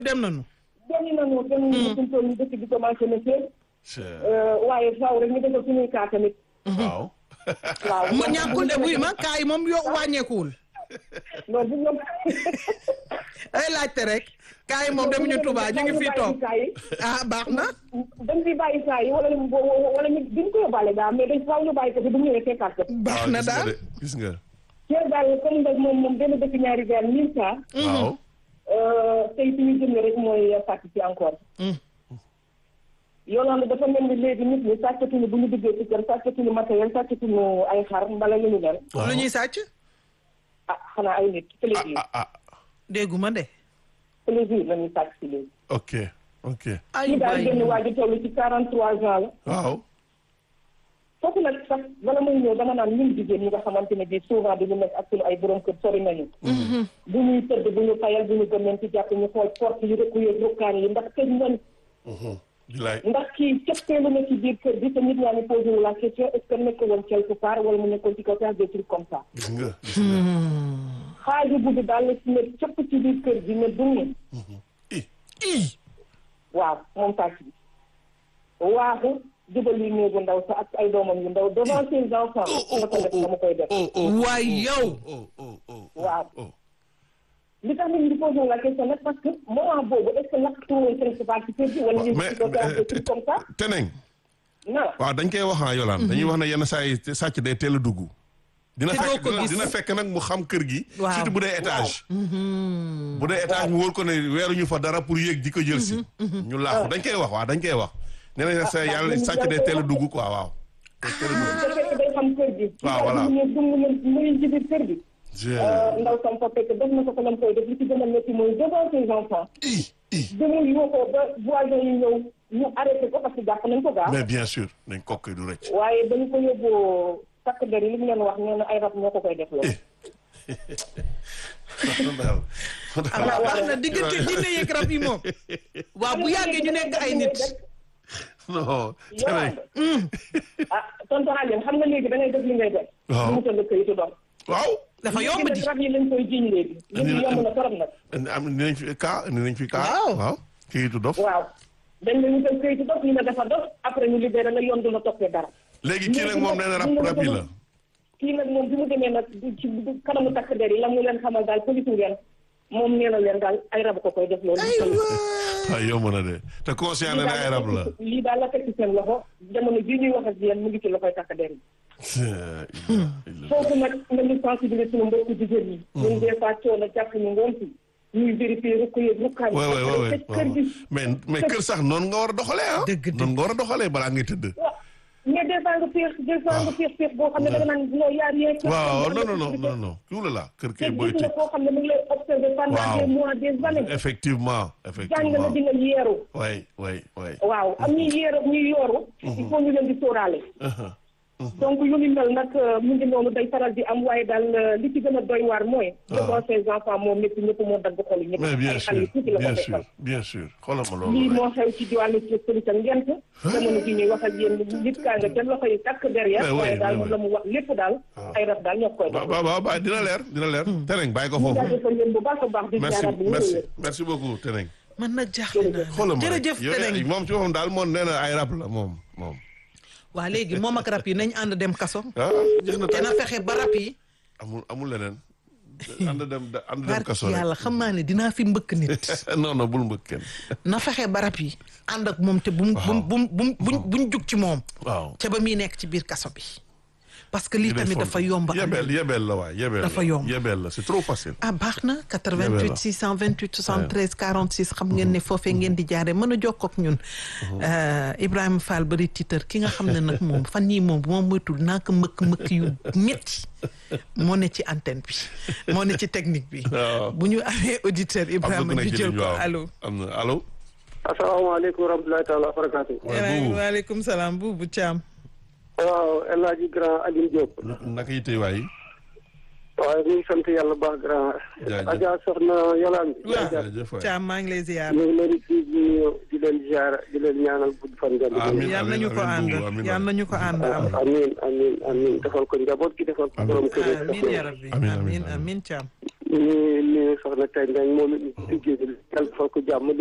dem nañu. dem nañu dem nañu suñu tool ñu dëkk bi commencé na féeg waaye faaw rek ñu defal suñuy kaa tamit waaw. waaw mu ñàkkul de buy ma kaay moom yo wàññeekuwul. non bu ñoom ay laajte rek. kaay moom demuñu Touba ñu ngi fii toog. kaa yi ah baax na. dañ fi bàyyi kaa yi wala wala ñu duñ ko yóbbaale daal mais dañ faaw ñu bàyyi ko fi bu ñu ñëwee fekkaat ko baax na daal. gis nga. Thiès daal comme nag moom moom benn dëkk ñaari weer mille cas waaw. tey suñu jëmee rek mooy sàcc ci encore yooloon dafa mel ni léegi nit ñi sàccatuñu bu ñu duggee ci kër sàccatuñu matériel sàccatuñu ay xar mbala lu ñu mel lu ñuy sàcc. ah xanaa ay nit plaisir ah ah dégguma de. plaisir la ñuy sàcc si léegi ok ok. ay ñu daal waay génn waa ji toll ci quarante trois ans la waaw. foofu nag sax bala muy ñëw dama naan ñun jigéen ñi nga xamante ne bii souvent du ñu nekk ak suñu ay borom kër sori nañu bu ñuy tëdd bu ñu fayal bu ñu gëmeen ci jàpp ñu xool porte yi rëkku yeeg rukkaan yi ndax tëj nañ bilaay. ndax kii cëppeelu na ci biir kër gi te nit ñaa ngi posé wu la question est ce que nekk woon quelque part wala mu nekkoon ci kaw sax des trucs comme ça gis nga gis nga. xaaju guddi daal la ci ne cëpp ci biir kër gi ne dunni i ii. waaw moom sàcc bi waaxu jubal yi néegu ndaw sa ak ay doomam yu ndaw devant ses enfants ma ko def dama koy def oh oh. waay yow. oh oh oh. waaw oh. li tax nit ñi di posé wu la question nag parce que moment boobu est ce que lakk tuuroy principal ci kër gi wala ñu mais ci ko faire des trucs comme ça teneng non waaw dañ koy wax ah Yolande dañuy wax ne yenn saa yi sàcc day teel a dugg. dina Te doo fekk ko dina, gis. dina fekk nag mu xam kër gi. Waaw. surtout bu dee étage. bu dee étage mu wóor ko ne weeruñu fa dara pour yéeg di ko jël si. ñu laaxu dañ koy wax waaw dañ koy wax. nee nañ sa yàlla sàcc day teel a dugg quoi waaw. day teel a dugg. te fekk day xam kër gi waaw, voilà. ñu dung ñu muy ci biir kër gi je ndaw sam fa fekk def na ko ko lam koy def li ci gën a métti mooy devant ses enfants i i demul yoo ko ba voisin yi ñëw ñu arrêté ko parce que jàpp nañ ko gaaw mais bien sûr dañ kokk du rëcc. waaye dañu ko yóbboo takk der yi li mu leen wax nee na ay rab ñoo ko koy def loolu daal. ah baax na diggante jinne yeeg rab yi moom. waaw bu yàggee ñu nekk ay nit. non. yow teneng ah tonton Aliou xam nga léegi da ngay def li ngay def Waaw. mu wutal la këyitu dox waaw. dafa yomb di. rab yi lañ koy jiñ léegi li ñu yomb na torop nag am nañ fi kaa nañ fi kaa. Waaw. waaw kayitu dof. waaw dañ la wutal këyitu dox ñu ne dafa dox après ñu libéré la yoon du la toppee dara léegi kii nag moom nee na rab rab yi la. kii nag moom bi mu demee nag ci kanamu takk der yi la mu leen xamal daal police ngeen moom nee na leen daal ay rab ko koy def loolu. waaw yomb na de te conscient na ne ay rab la. lii daal la teg ci seen loxo jamono bii ñuy wax ak yéen mu ngi ci loxoy takk der yi. foofu nag nga ñu sensibiliser suñu mbokku jigéen ñi. ñun des fois coono jàpp ñu ngoon si ñuy vérifier rek ko yëg rukkaan. waay waay waay tëj kër gi. mais mais kër sax noonu nga war a doxalee ah. Dëgg, dëgg. noonu nga war a doxalee balaa ngay tëdd. waaw mais des fois nga féex des fois nga féex féex boo xam ne da nga naan non yaa rien. waaw non non non non non kii la kër kay booy gis nga tëj. koo xam ne mu ngi lay observer pendant Waaw. des mois des années. effectivement jàng na effectivement. di nga yeeru. waay waay waay. waaw am ñuy yeeru ñuy yooru. il faut ñu leen di sóoraale. donc yu ni mel nag mu ngi noonu day faral di am waaye daal li ci gën a doy waar mooy. devant ses enfants moom ñëpp ñëpp moo dagg xol yi ñëpp. mais bien ay sûr xale yu tuuti la ko bien fekkal. sûr bien sûr xoolal ma lii loolu moo xew ci diwaanu Sëriñ Sa Ngent. jamono ji ñuy wax ak yéen nit kaa nga ca loxo yi takk derrière. Mais oui, waaye daal mais oui. la mu wax lépp daal. ay rab daal ñoo koy def. waaw waaw waaw dina leer dina leer. Teneng bàyyi ko ñu foofu. jaajëfal leen bu baax a baax. di merci jaaraat bi ñu merci wéyee. merci beaucoup Teneng. man nag jaaxle naa xoolal ma rek jërëjëf yow Teneng moom ci boppam daal moom nee na ay rab la moom moom. waa léegi moom ak rab yi nañ ànd dem kaso. ah jeex na te tey na fexe ba rab yi. amul amul leneen. ànd dem ànd dem barki kaso rek. yàlla xam naa ne dinaa fi mbëkk nit. non non bul mbëkk kenn. na fexe ba rab yi ànd ak moom te bu mu bu mu bu mu bu mu buñ jug ci moom. waaw. ca ba muy nekk ci biir kaso bi. parce que lii tamit dafa yomb. yebeel yebeel la waay yebeel Dafa la yomb. yebeel la c'est trop facile. ah baax na 88 Yabel la. 628 73 46 xam ngeen ne foofee ngeen di jaare mën a jokkoo ak ñun Euh, Ibrahima Fall bari tiitar ki nga xam ne nag moom fan yii moom bu ma moytul naa ko mëkk mëkk yu métti moo ne ci antenne bi moo ne ci technique bi Waaw. bu ñu amee auditeur am na Ibrahima ku nekk ñu ci jël ligne ko waaw allo am na allo. asalaamaaleykum wa rahmatulahi taala wa barakaatu. waaye buubu waaleykum salaam buubu Thiam waaw El Hadj Grand Aline Diop. naka yi tey waay. waaye ñu ngi sant yàlla baax grand. Jaajëf. Adja soxna Yolande. waaw jërëjëf waay. Thiam maa ngi lay ziar ñu ngi leen di di di leen ziar di leen ñaanal gudd fan. ngeen di Amiin. yal nañu ko ànd amiin, amiin. yal nañu ko ànd am amiin amiin amiin defal ko njaboot gi defal ko borom kër yi. amiin ya rabbi Amiin, amiin, amiin amiin. amiin Thiam ñu ngi nuyu soxna Tey Ndeng moom it ñu ci liggéey bi yàlla defal ko jàmm